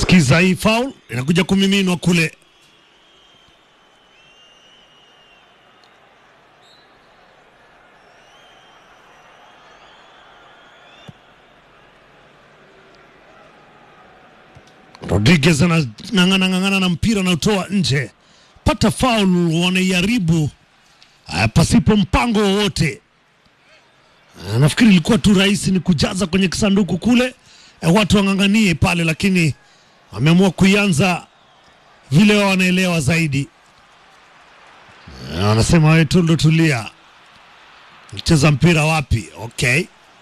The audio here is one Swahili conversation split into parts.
Sikiza hii foul inakuja kumiminwa kule. Rodriguez anang'ang'ana ng'ang'ana na mpira anautoa nje, pata foul, wanaiharibu ah, pasipo mpango wowote. Ah, Nafikiri ilikuwa tu rahisi ni kujaza kwenye kisanduku kule, eh, watu wang'ang'anie pale, lakini wameamua kuianza vile wao wanaelewa zaidi. Eh, Wanasema wewe Tundu, tulia, cheza mpira wapi? Okay.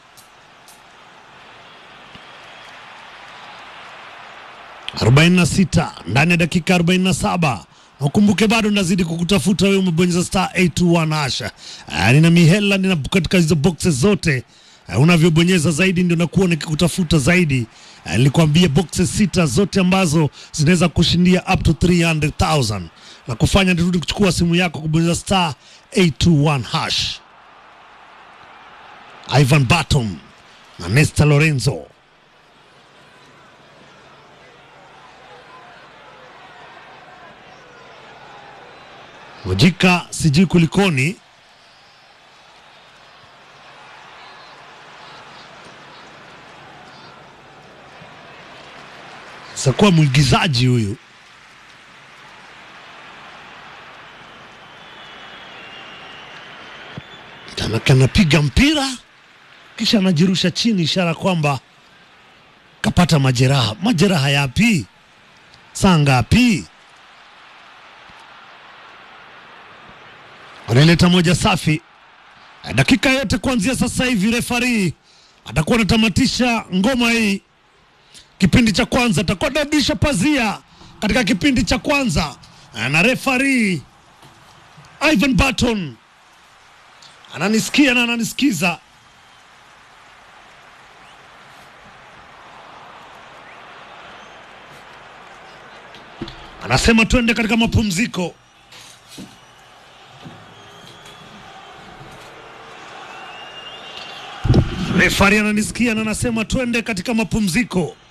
arobaini na sita ndani ya dakika arobaini na saba na ukumbuke bado nazidi kukutafuta wewe, umebonyeza star 821 hasha. Ah, nina mihela nina katika hizo boxes zote Ah, unavyobonyeza zaidi ndio nakuwa nikikutafuta zaidi. Ah, Nilikwambia boxes sita zote ambazo zinaweza kushindia up to 300,000 na kufanya nirudi kuchukua simu yako kubonyeza star 821 hash. Ivan Batom na Nesta Lorenzo Mojika sijui kulikoni. Sakuwa mwigizaji huyu. Tanaka anapiga mpira kisha anajirusha chini, ishara kwamba kapata majeraha. Majeraha yapi? Saa ngapi? Wanaleta moja safi. Dakika yote kuanzia sasa hivi, refari atakuwa anatamatisha ngoma hii. Kipindi cha kwanza atakuwa anarudisha pazia katika kipindi cha kwanza, na refari Ivan Barton ananisikia na ananisikiza. Anasema twende katika mapumziko. Refari ananisikia na anasema twende katika mapumziko.